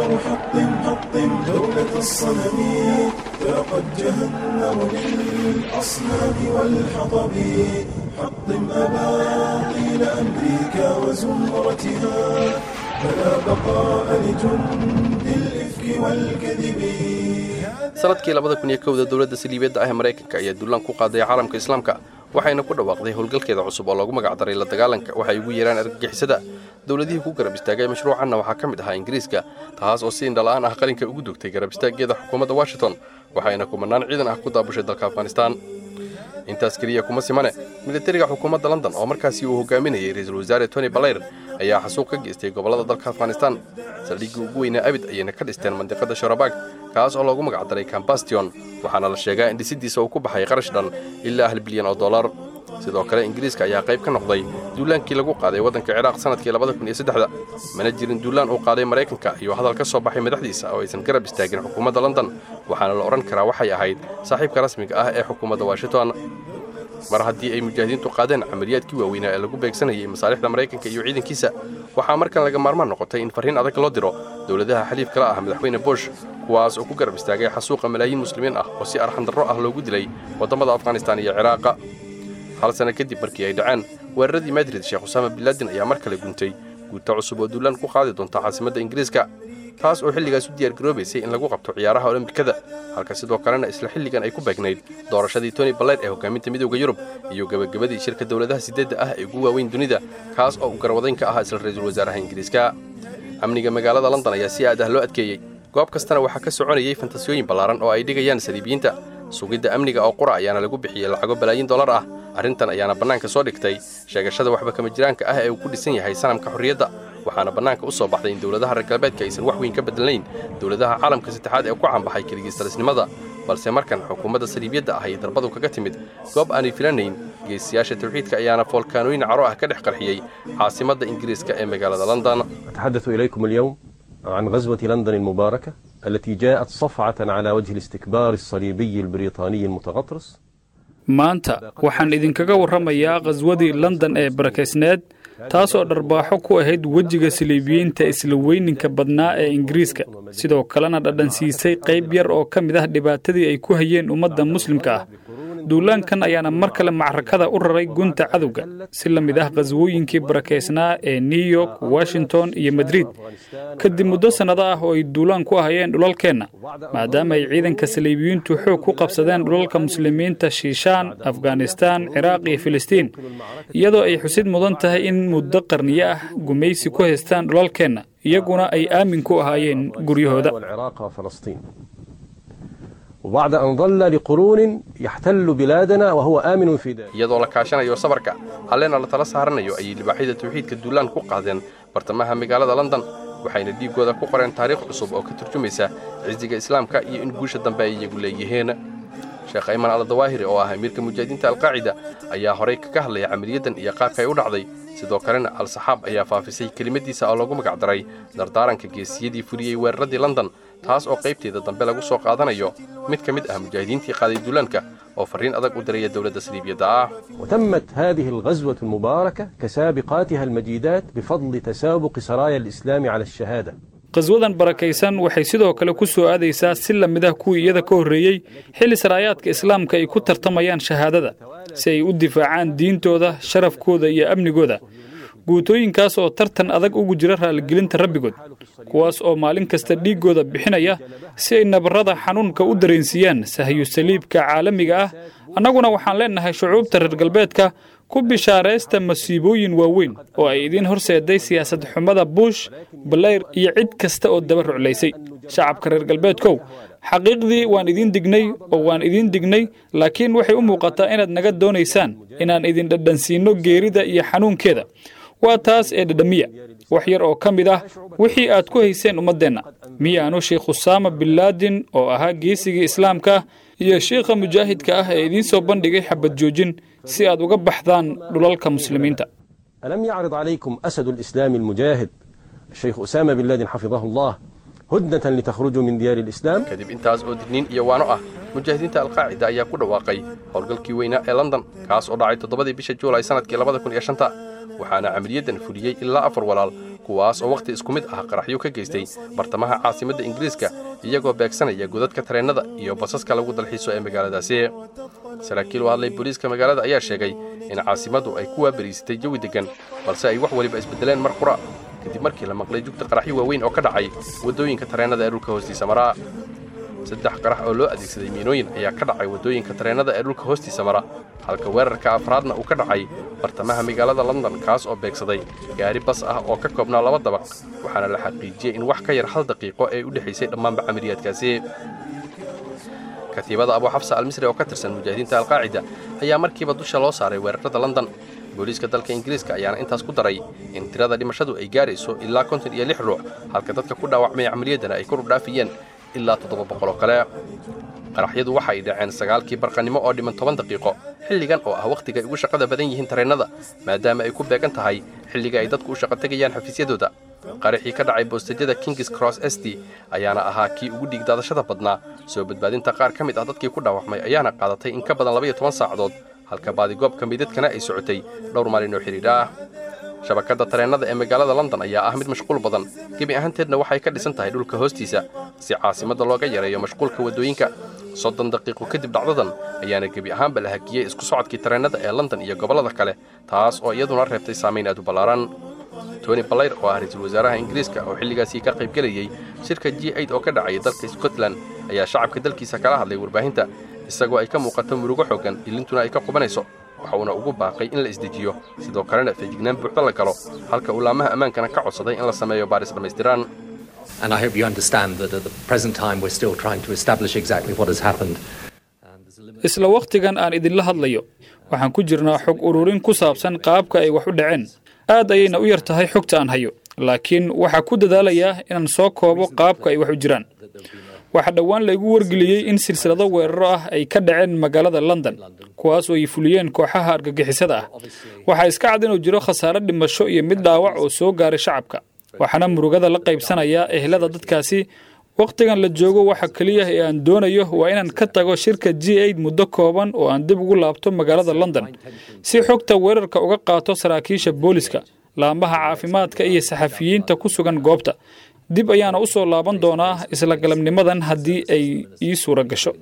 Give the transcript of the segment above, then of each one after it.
حطم حطم دولة الصنم فقد جهنم للأصنام والحطب حطم أباطيل أمريكا وزمرتها فلا بقاء لجند الإفك والكذب sanadkii labada kun iyo kowda dowladda saliibeedda ah ee maraykanka ayaa dullaan ku qaaday caalamka islaamka waxayna ku dhawaaqday howlgalkeeda cusub oo loogu magacdaray la dagaalanka waxay ugu yeeraan argagixisada dowladihii ku garab istaagay mashruucanna waxaa ka mid ahaa ingiriiska taas oo si indhala'aan ah qalinka ugu dugtay garab istaaggeeda xukuumadda washington waxayna kumanaan ciidan ah ku daabushay dalka afghanistaan intaas keliya kuma simane militariga xukuumadda london oo markaasi uu hogaaminayay ra-iisul wasaare tony balayr ayaa xasuuq ka geystay gobollada dalka afghanistaan saldhiggii ugu weynaa abid ayayna ka dhisteen mandiqada sharabaag kaas oo loogu magacdaray kambastion waxaana la sheegaa in dhisidiisa uu ku baxay qarash dhan ilaa hal bilyan oo dollar sidoo kale ingiriiska ayaa qayb ka noqday duulaankii lagu qaaday waddanka ciraaq sannadkii labada kun iyo saddexda mana jirin duulaan uu qaaday maraykanka iyo hadal ka soo baxay madaxdiisa oo aysan garab istaagin xukuumadda london waxaana la odhan karaa waxay ahayd saaxiibka rasmiga ah ee xukuumadda washington mar haddii ay mujaahidiintu qaadeen camaliyaadkii waaweynaa ee lagu beegsanayay masaalixda maraykanka iyo ciidankiisa waxaa markan laga maarmaan noqotay in farriin adag loo diro dowladaha xaliifka la ah madaxweyne bush kuwaas oo ku garab istaagay xasuuqa malaayiin muslimiin ah oo si arxandarro ah loogu dilay waddamada afghanistaan iyo ciraaqa hal sanno kadib markii ay dhaceen weeraradii madrid sheekh usaama binlaadin ayaa mar kale guntay guuta cusub oo duulaan ku qaadi doonta caasimadda ingiriiska taas oo xilligaas u diyaargaroobaysay in lagu qabto ciyaaraha olombikada halka sidoo kalena isla xilligan ay ku beegnayd doorashadii tony balayr ee hogaaminta midowda yurub iyo gebagabadii shirka dowladaha siddeedda ah ee ugu waaweyn dunida kaas oo uu garwadayn ka ahaa isla ra-iisul wasaaraha ingiriiska amniga magaalada london ayaa si aad ah loo adkeeyey goob kastana waxaa ka soconayay fantasiyooyin ballaaran oo ay dhigayaan saliibiyiinta sugidda amniga oo qura ayaana lagu bixiyey lacago balaayiin dollar ah arrintan ayaana bannaanka soo dhigtay sheegashada waxba kama jiraanka ah ee uu ku dhisan yahay sanamka xorriyadda waxaana bannaanka u soo baxday in dowladaha reer galbeedka aysan wax weyn ka bedelnayn dowladaha caalamka saddexaad ee ku caanbaxay keligiistalisnimada balse markan xukuumadda saliibiyadda ah ay darbadu kaga timid goob aanay filanayn geesiyaasha tawxiidka ayaana foolkaanooyin caro ah ka dhex qarxiyey caasimadda ingiriiska ee magaalada london أتحدث إليكم اليوم عن غزوة لندن المباركة التي جاءت صفعة على وجه الاستكبار الصليبي البريطاني المتغطرس maanta waxaan idinkaga warramayaa khaswadii london ee barakaysneed taasoo dharbaaxo ku ahayd wejiga saliibiyiinta isla weyninka badnaa ee ingiriiska sidoo kalena dhadhansiisay qayb yar oo ka mid ah dhibaatadii ay ku hayeen ummadda muslimka ah duulaankan ayaana mar kale macrakada u raray gunta cadowga si la mid ah khaswooyinkii barakaysnaa ee new york washington iyo madrid kadib muddo sannado ah oo ay duulaan ku ahayeen dhulalkeenna maadaama ay ciidanka saliibiyiintu xoog ku qabsadeen dhulalka muslimiinta shiishaan afghanistaan ciraaq iyo filistiin iyadoo ay xusid mudan tahay in muddo qarniyo ah gumaysi ku haystaan dhulalkeenna iyaguna ay aamin ku ahaayeen guryahooda والعراق وفلسطين وبعد أن ظل لقرون يحتل بلادنا وهو آمن في داره iyadoo la kaashanayo sabarka halleena la tala saaranayo ayay libaaxyada tawxiidka duulaan ku qaadeen bartamaha magaalada london waxayna dhiiggooda ku qoreen taariikh cusub oo ka turjumaysa cisiga islaamka iyo in guusha dambe ay iyagu leeyihiin sheekh ayman aldawaahiri oo ah amiirka mujaahidiinta alqaacida ayaa horay kaga hadlaya camaliyaddan iyo qaabka ay u dhacday sidoo kalena al-saxaab ayaa faafisay kelimadiisa oo loogu magacdaray dardaaranka geesiyadii fuliyey weeraradii london taas oo qaybteeda dambe lagu soo qaadanayo mid ka mid ah mujaahidiintii qaaday duulaanka oo farriin adag u diraya dowladda saliibiyadda ah وتمت هذه الغزوة المباركة كسابقاتها المجيدات بفضل تسابق سرايا الإسلام على الشهادة qaswadan barakaysan waxay sidoo kale ku soo aadaysaa si la mid ah kuwii iyada ka horreeyey xilli saraayaadka islaamka ay ku tartamayaan shahaadada si ay u difaacaan diintooda sharafkooda iyo amnigooda guutooyinkaas oo tartan adag ugu jira raaligelinta rabbigood kuwaas oo maalin kasta dhiiggooda bixinaya si ay nabarrada xanuunka u dareensiiyaan sahyu saliibka caalamiga ah annaguna waxaan leennahay shucuubta reer galbeedka ku bishaaraysta masiibooyin waaweyn oo ay idiin horseeday siyaasad xumada buush balayr iyo cid kasta oo daba ruclaysay shacabka reer galbeedkow xaqiiqdii waan idiin dignay oo waan idiin dignay laakiin waxay u muuqataa inaad naga doonaysaan inaan idin dhadhansiinno geerida iyo xanuunkeeda waa taas ee dhadhamiya wax yar oo ka mid ah wixii aad ku hayseen ummaddeenna miyaanu sheikh usaama binlaadin oo ahaa geesigii islaamka iyo shiikha mujaahidka ah ee idiin soo bandhigay xabad joojin si aad uga baxdaan dhulalka muslimiinta ألم يعرض عليكم أسد الإسلام المجاهد الشيخ أسامة بن لادن حفظه الله هدنة لتخرجوا من ديار الإسلام kadib intaas oo digniin iyo waano ah mujaahidiinta alqaacida ayaa ku dhawaaqay howlgalkii weynaa ee london kaas oo dhacay toddobadii bisha juulay sannadkii labada kun iyo shanta waxaana camaliyaddan fuliyey ilaa afar walaal kuwaas oo wakhti isku mid ah qaraxyo ka geystay bartamaha caasimadda ingiriiska iyagoo beegsanaya godadka tareennada iyo basaska lagu dalxiiso ee magaaladaasi saraakiil u hadlay booliiska magaalada ayaa sheegay in caasimaddu ay ku waabariisatay jawi deggan balse ay wax weliba isbeddeleen mar qura kadib markii la maqlay jugta qaraxyo waaweyn oo ka dhacay waddooyinka tareennada ee dhulka hoostiisa mara saddex qarax oo loo adeegsaday miinooyin ayaa ka dhacay waddooyinka tareennada ee dhulka hoostiisa mara halka weerarka afraadna uu ka dhacay bartamaha magaalada london kaas oo beegsaday gaari bas ah oo ka koobnaa laba dabaq waxaana la xaqiijiyey in wax ka yar hal daqiiqo ay u dhexaysay dhammaanba camaliyaadkaasi katiibada abu xafsa almisri oo ka tirsan mujaahidiinta alqaacida ayaa markiiba dusha loo saaray weerarada london booliiska dalka ingiriiska ayaana intaas ku daray in tirada dhimashadu ay gaarayso ilaa konton iyo lix ruux halka dadka ku dhaawacmay camaliyaddana ay kor u dhaafiyeen ilaa toddoba boqoloo kale qaraxyadu waxa ay dhaceen sagaalkii barqannimo oo dhiman toban daqiiqo xilligan oo ah wakhtiga ay ugu shaqada badan yihiin tareennada maadaama ay ku beegan tahay xilliga ay dadku u shaqo tegayaan xafiisyadooda qaraxii ka dhacay boostejyada kings cross s d ayaana ahaa kii ugu dhiigdaadashada badnaa soo badbaadinta qaar ka mid ah dadkii ku dhaawacmay ayaana qaadatay in ka badan labaiyo toban saacadood halka baadigoobka midadkana ay socotay dhowr maalin oo xidhiidh ah shabakadda tareennada ee magaalada london ayaa ah mid mashquul badan gebi ahaanteedna waxay ka dhisan tahay dhulka hoostiisa si caasimadda looga yareeyo mashquulka waddooyinka soddon daqiiqo kadib dhacdadan ayaana gebi ahaanba la hakiyey isku socodkii tareennada ee london iyo gobollada kale taas oo iyaduna reebtay saamayn aad u ballaaran tony balayr oo ah ra-iisul wasaaraha ingiriiska oo xilligaasii ka qaybgelayey shirka g aid oo ka dhacaya dalka scotland ayaa shacabka dalkiisa kala hadlay warbaahinta isagoo ay ka muuqato murugo xooggan ilintuna ay ka qubanayso waxa uuna ugu baaqay in la isdejiyo sidoo kalena feejignaan buuxda la galo halka ulaamaha ammaankana ka codsaday in la sameeyo baaris dhammaystiran And I hope you understand that at the present time we're still trying to establish exactly what has happened. isla wakhtigan aan idinla hadlayo waxaan ku jirnaa xog ururin ku saabsan qaabka ay wax u dhaceen aad ayayna u yar tahay xogta aan hayo laakiin waxaa ku dadaalayaa inaan soo koobo qaabka ay wax u jiraan waxaa dhowaan laygu wargeliyey in silsilado weeraro ah ay ka dhaceen magaalada london kuwaas oo ay fuliyeen kooxaha argagixisada ah waxaa iska cad inuu jiro khasaare dhimasho iyo mid dhaawac oo soo gaaray shacabka waxaana murugada la qaybsanayaa ehlada dadkaasi wakhtigan la joogo waxa keliya ee aan doonayo waa inaan ka tago shirka g aid muddo kooban oo aan dib ugu laabto magaalada london si xogta weerarka uga qaato saraakiisha booliska laamaha caafimaadka iyo saxafiyiinta ku sugan goobta dib ayaana u soo laaban doonaa isla galabnimadan haddii ay ii suura gasho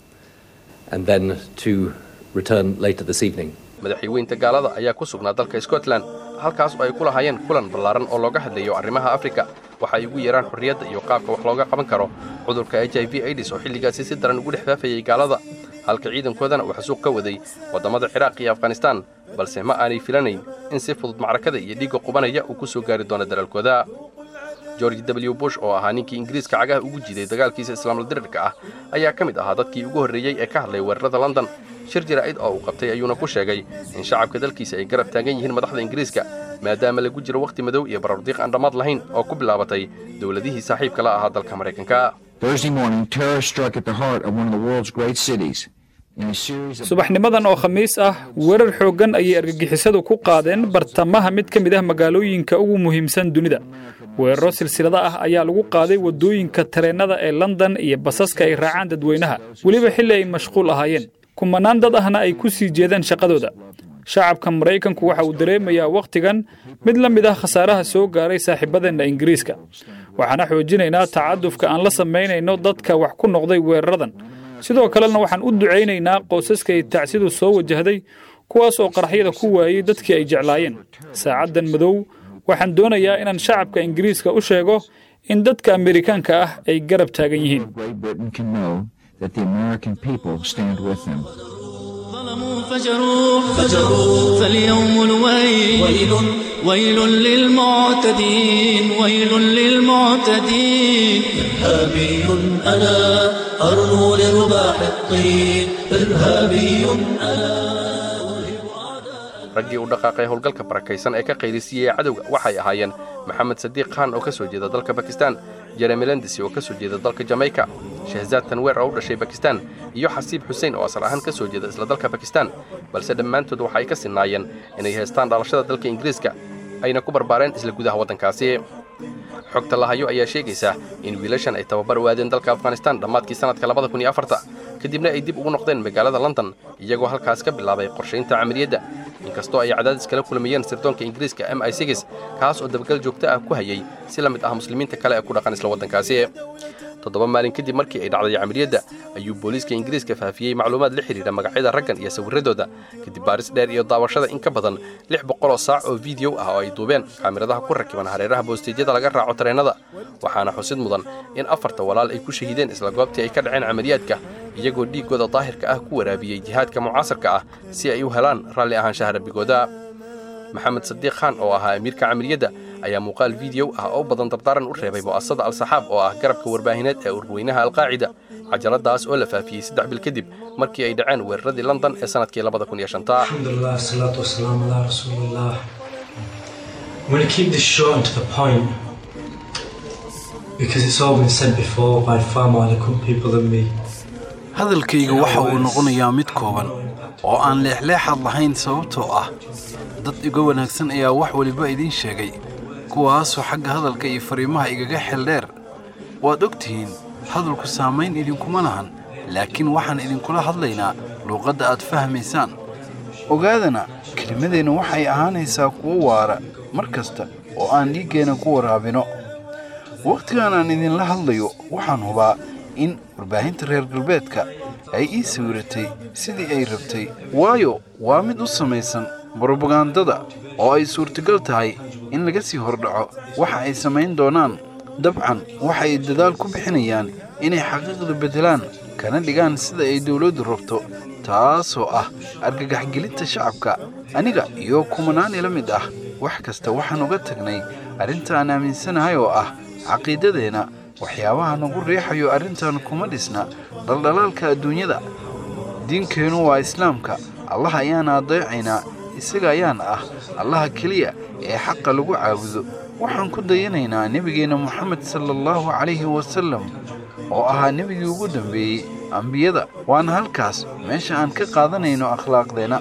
And then to return later this evening. madaxweynta gaalada ayaa ku sugnaa dalka scotland halkaas oo ay ku lahaayeen kulan ballaaran oo looga hadlayo arrimaha afrika waxa ay ugu yeeraan xorriyadda iyo qaabka wax looga qaban karo cudurka h i v aids oo xilligaasi si daran ugu dhex faafayay gaalada halka ciidankoodana uu xasuuq ka waday waddamada ciraaq iyo afghanistaan balse ma aanay filanayn in si fudud macrakada iyo dhiigga qubanaya uu ku soo gaari doono dalaalkooda george w bush oo ahaa ninkii ingiriiska cagaha ugu jiiday dagaalkiisa islaamla dirirka ah ayaa ka mid ahaa dadkii ugu horreeyey ee ka hadlay weerarada london shir jaraa'id oo uu qabtay ayuuna ku sheegay in shacabka dalkiisa ay garab taagan yihiin madaxda ingiriiska maadaama lagu jiro wakhti madow iyo barardiiq aan dhammaad lahayn oo ku bilaabatay dowladihii saaxiibka la ahaa dalka maraykanka Thursday morning, terror struck at the heart of one of the world's great cities. In a series of subaxnimadan oo khamiis ah weerar xooggan ayay argagixisadu ku qaadeen bartamaha mid ka mid ah magaalooyinka ugu muhiimsan dunida weeraro silsilada ah ayaa lagu qaaday waddooyinka tareennada ee london iyo basaska ay raacaan dadweynaha weliba xilli ay mashquul ahaayeen kumanaan dad ahna ay ku sii jeedaan shaqadooda shacabka maraykanku waxa uu dareemayaa wakhtigan mid la mid ah khasaaraha soo gaaray saaxiibadeenna ingiriiska waxaana xoojinaynaa tacadufka aan la samaynayno dadka wax ku noqday weeraradan sidoo kalena waxaan u ducaynaynaa qoysaska ay tacsidu soo wajahday kuwaas oo qaraxyada ku waayey dadkii ay jeclaayeen saacaddan madow waxaan doonayaa inaan shacabka ingiriiska u sheego in dadka amerikaanka ah ay garab taagan yihiin Great Britain can know that the American people stand with them. ظلموا فجروا فجروا فاليوم الويل ويل ويل للمعتدين ويل للمعتدين إرهابي أنا أرنو لرباح الطين إرهابي أنا raggii u dhaqaaqay howlgalka barakaysan ee ka qaylisiiyey cadowga waxay ahaayeen maxamed sadiiq khan oo ka soo jeeda dalka bakistan jeremy lendisi oo ka soo jeeda dalka jamaica shahzaad tanweer oo u dhashay bakistan iyo xasiib xuseen oo asal ahaan ka soo jeeda isla dalka bakistan balse dhammaantood waxa ay ka sinnaayeen inay haystaan dhalashada dalka ingiriiska ayna ku barbaareen isla gudaha waddankaasi xogta lahayo ayaa sheegaysa in wiilashan ay tababar u aadeen dalka afghanistan dhammaadkii sannadka labada kun iyo afarta kadibna ay dib ugu noqdeen magaalada london iyagoo halkaas ka bilaabay qorshaynta camaliyadda inkastoo ay cadaadis kala kulmayeen sirdoonka ingiriiska m i sigis kaas oo dabagal joogto ah ku hayay si la mid ah muslimiinta kale ee ku dhaqan isla waddankaasi toddoba maalin kadib markii ay dhacday camaliyadda ayuu booliiska ingiriiska faafiyey macluumaad la xidhiidha magacyada raggan iyo sawirradooda kadib baaris dheer iyo daawashada in ka badan lix boqoloo saac oo fiideo ah oo ay duubeen kaamiradaha ku rakiban hareeraha boosteejyada laga raaco tareennada waxaana xusid mudan in afarta walaal ay ku shahiideen isla goobtii ay ka dhaceen camaliyaadka iyagoo dhiiggooda daahirka ah ku waraabiyey jihaadka mucaasarka ah si ay u helaan raalli ahaanshaha rabbigooda maxamed sadiiq khaan oo ahaa amiirka camaliyadda ayaa muuqaal fiideo ah oo badan dardaaran u reebay mu'asasada al-saxaab oo ah garabka warbaahineed ee ururweynaha alqaacida cajaladaas oo la faafiyey saddex bil kadib markii ay dhaceen weeraradii london ee sannadkii labada kun iyo shanta Alhamdulillah, salatu wassalam ala Rasulullah. I'm going to keep this short and to the point because it's all been said before by far more eloquent people than me. hadalkayga waxa uu noqonayaa mid kooban oo aan leexleexad lahayn sababtoo ah dad iga wanaagsan ayaa wax waliba idiin sheegay kuwaasoo xagga hadalka iyo fariimaha igaga xeldheer waad og tihiin hadalku saamayn idinkuma lahan laakiin waxaan idinkula hadlaynaa luuqadda aad fahmaysaan ogaadana kelimadeenna waxay ahaanaysaa kuwo waara mar kasta oo aan dhiiggeenna ku waraabino wakhtigan aan idinla hadlayo waxaan hubaa in warbaahinta reer galbeedka ay ii sawiratay sidii ay rabtay waayo waa mid u samaysan brobagandada oo ay suurtagal tahay in laga sii hordhaco waxa ay samayn doonaan dabcan waxa ay dadaal ku bixinayaan inay xaqiiqda beddelaan kana dhigaan sida ay dowladdu rabto taasoo ah argagaxgelinta shacabka aniga iyo kumanaan ila mid ah wax kasta waxaan uga tagnay arrinta aan aaminsanahay oo ah caqiidadeenna waxyaabaha nagu riixayo arrintan kuma dhisna dhaldhalaalka adduunyada diinkeennu waa islaamka allah ayaana adeecaynaa isaga ayaana ah allaha keliya ee xaqa lagu caabudo waxaan ku dayanaynaa nebigeenna moxamed sala allahu calayhi wasallam oo ahaa nebigii ugu dambeeyey ambiyada waana halkaas meesha aan ka qaadanayno akhlaaqdeenna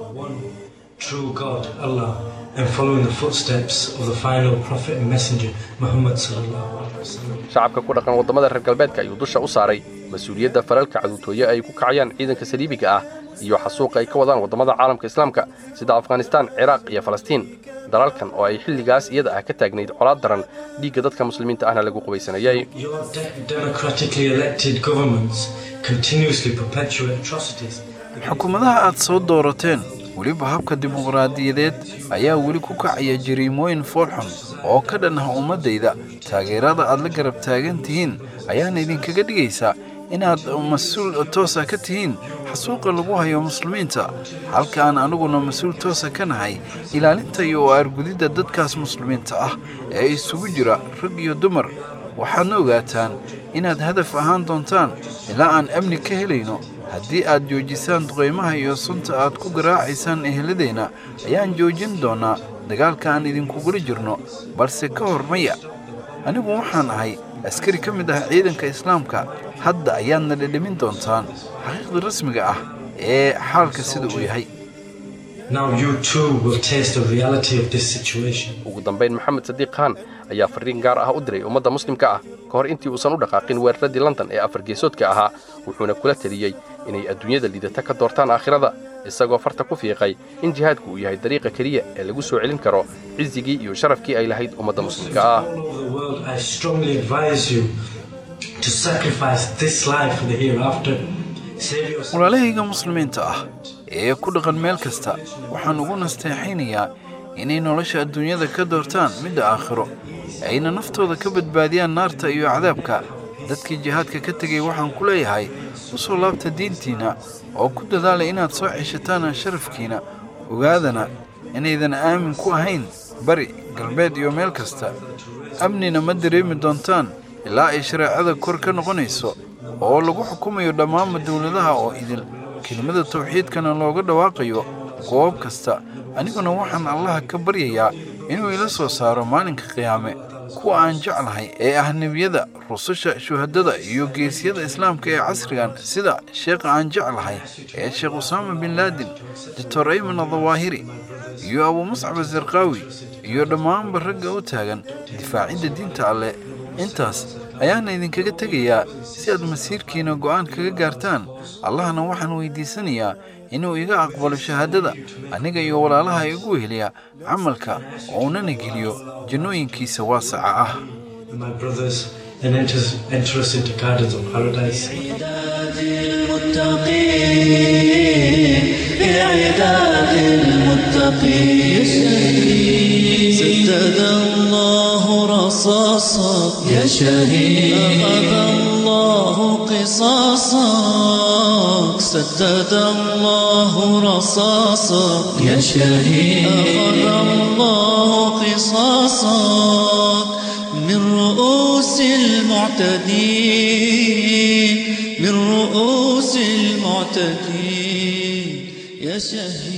True God, Allah, and following the footsteps of the final prophet and messenger, Muhammad sallallahu alaihi wasallam. shacabka ku dhaqan waddamada reer galbeedka ayuu dusha u saaray mas-uuliyadda falalka caduutooye ay ku kacayaan ciidanka saliibiga ah iyo xasuuqa ay ka wadaan waddamada caalamka islaamka sida afghanistaan ciraaq iyo falastiin dalalkan oo ay xilligaas iyada ah ka taagnayd colaad daran dhiigga dadka muslimiinta ahna lagu qubaysanayay Your de- democratically elected governments continuously perpetuate atrocities. xukuumadaha aad soo doorateen weliba habka dimuqraadiyadeed ayaa weli ku kacaya jariimooyin foolxun oo ka dhan ah ummaddayda taageerada aad la garab taagan tihiin ayaana idinkaga dhigaysaa inaad mas-uul toosa ka tihiin xasuuqa lagu hayo muslimiinta halka aan aniguna mas-uul toosa ka nahay ilaalinta iyo aargudidda dadkaas muslimiinta ah ee isugu jira rag iyo dumar waxaadna ogaataan inaad hadaf ahaan doontaan ilaa aan amni ka helayno haddii aad joojisaan duqaymaha iyo sunta aad ku garaacaysaan eheladeenna ayaan joojin doonnaa dagaalka aan idinkugula jirno balse ka hor maya anigu waxaan ahay askari ka mid ah ciidanka islaamka hadda ayaadna dhedhemin doontaan xaqiiqda rasmiga ah ee xaalka sida uu yahay Now you too will taste the reality of this situation. ugu dambayn maxamed sadiiq khaan ayaa fariin gaar ah u diray ummadda muslimka ah ka hor intii uusan u dhaqaaqin weeraradii london ee afar geesoodka ahaa wuxuuna kula teliyey inay adduunyada liidata ka doortaan aakhirada isagoo farta ku fiiqay in jihaadku uu yahay dariiqa keliya ee lagu soo celin karo cisigii iyo sharafkii ay lahayd ummadda muslimka ah All over the world, I strongly advise you to sacrifice this life for the hereafter. Save yourself. walaalahayga muslimiinta ah ee ku dhaqan meel kasta waxaan ugu nasteexaynayaa inay nolosha adduunyada ka doortaan midda aakhiro ayna naftooda ka badbaadiyaan naarta iyo cadaabka dadkii jihaadka ka tegay waxaan ku leeyahay u soo laabta diintiinna oo ku dadaala inaad soo ceshataan sharafkiina ogaadana inaydan aamin ku ahayn bari galbeed iyo meel kasta amnina ma dareemi doontaan ilaa ay shareecada kor ka noqonayso oo lagu xukumayo dhammaanba dowladaha oo idil kelimada tawxiidkana looga dhawaaqayo goob kasta aniguna waxaan allaha ka baryayaa inuu ila soo saaro maalinka qiyaame kuwa aan jeclahay ee ah nebiyada rususha shuhadada iyo geesiyada islaamka ee casrigan sida sheekha aan jeclahay ee sheekh usaama bin laadin doctor ayman adawaahiri iyo abu muscab azarqaawi iyo dhammaanba ragga u taagan difaacidda diinta alleh intaas ayaana idinkaga tegayaa si aad masiirkiina go'aan kaga gaartaan allahna waxaan weydiisanayaa inuu iga aqbalo shahaadada aniga iyo walaalaha igu weheliya camalka oo unana geliyo jannooyinkiisa waasaca ah with my brothers and enter, enter us into gardens of paradise. بعداد المتقين سدد الله رصاصا يا شهيد أخذ الله قصاصك سدد الله رصاصا يا شهيد أخذ الله قصاصك من رؤوس المعتدين من رؤوس المعتدين يا شهيد